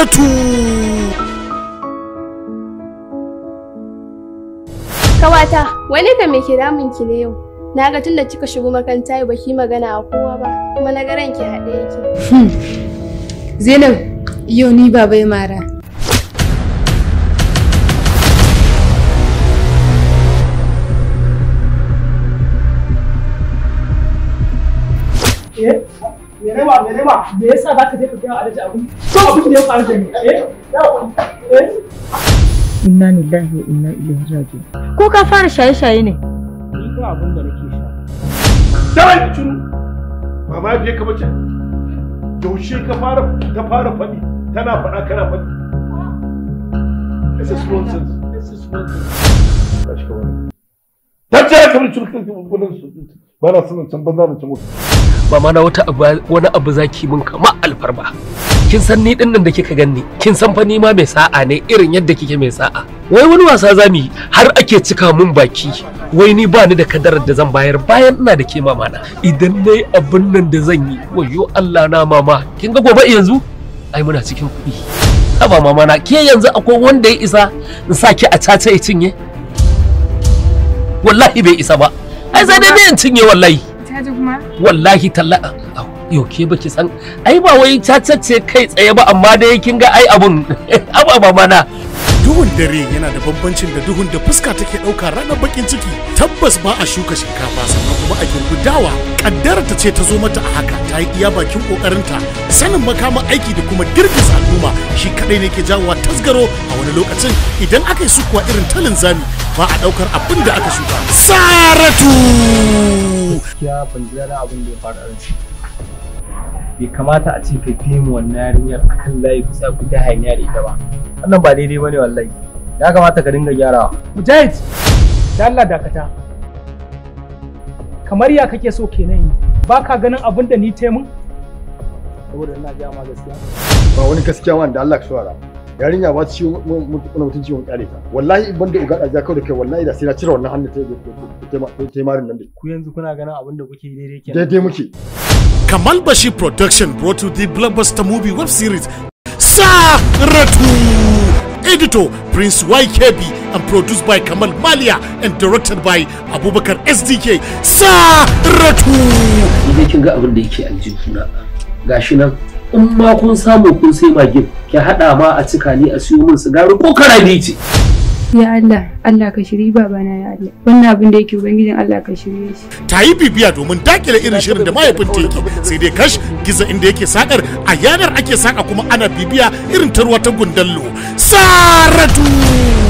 saratu Kawata, wani ka me ke damun ki ne yau? Na ga tunda kika shigo makaranta yau baki magana a kowa ba, kuma na ga ranki haɗe yake. Zainab, yau ni baba ya mara. Menema, menema, me yasa za ka je ka gaya Alhaji abin? Ko abin da ya faru da ni? Eh? Eh? Inna lillahi wa inna ilaihi raji'un. Ko ka fara shaye-shaye ne? Ni ko abin da nake sha. Dawai curu. Mama je ka mace. Yaushe ka fara ta fara faɗi tana faɗa kana faɗi. This is nonsense. This is nonsense. Tashi ka wani. Ta ce ka mace ka bulan su. Ba na sanin can banza da can mutu. ba ma na wata abu wani abu zaki mun kama alfarma kin san ni din nan da kika ganni kin san fa ni ma mai sa'a ne irin yadda kike mai sa'a wai wani wasa zamu yi har ake cika mun baki wai ni ba ni da kadarar da zan bayar bayan ina da ke mama na idan nayi abin nan da zan yi wayo Allah na mama kin ga gobe yanzu ai muna cikin kuɗi haba mama na ke yanzu akwai wanda ya isa in sa ki a caca ya cinye wallahi bai isa ba ai sai dai ne in cinye wallahi Caji kuma? wallahi talla yau ke baki san ai ba wai cacacce kai tsaye ba amma dai kin ga ai abun ababa mana duhun dare yana da bambancin da duhun da fuska take ɗauka ranar bakin ciki tabbas ba a shuka shinkafa sannan kuma a girbi dawa kaddara ta ce ta zo mata a haka ta yi iya bakin kokarinta sanin makaman aiki da kuma girgiza al'umma shi kadai ne ke jawowa tasgaro a wani lokacin idan aka yi sukuwa irin talin zami ba a daukar abin da aka shuka saratu gaskiya ban ji daɗin abin da ya faru a ranci bai kamata a ce ka fi mu wannan yarinyar akan layi kusa ku ta hanya da ita ba wannan ba daidai bane wallahi ya kamata ka dinga gyarawa Mujahid, da Allah dakata. Kamar ya kake so kenan yi, ba ka ganin abin da ni taimun? Saboda ina gaya ma gaskiya. Ba wani gaskiya wanda Allah ka shawara. Yarinya ba ci wani mutunci wani kyale ta. Wallahi in banda uga da kawai da kai wallahi da sai na cire wannan hannun ta ta marin nan da. ku yanzu kuna ganin abin da kuke daidai kenan Daidai muke. Kamal Bashir Production brought you the blockbuster movie web series Saratu. Editor Prince YKB and produced by Kamal Malia and directed by Abubakar SDK. Saratu. idan kin ga abin da yake aljihuna gashi nan in ma kun samu kun sai magin ki hada ma a cika ni a siyo min sigari ko karabi ce Ya Allah, Allah ka shiri babana ya Allah. Wannan abin da yake Ubangijin Allah ka shirye shi. Ta yi bibiya domin dakile irin shirin da mahaifin yake sai dai kash giza inda yake sakar a yanar ake saka kuma ana bibiya irin ta ruwa ta gundallo. Saratu.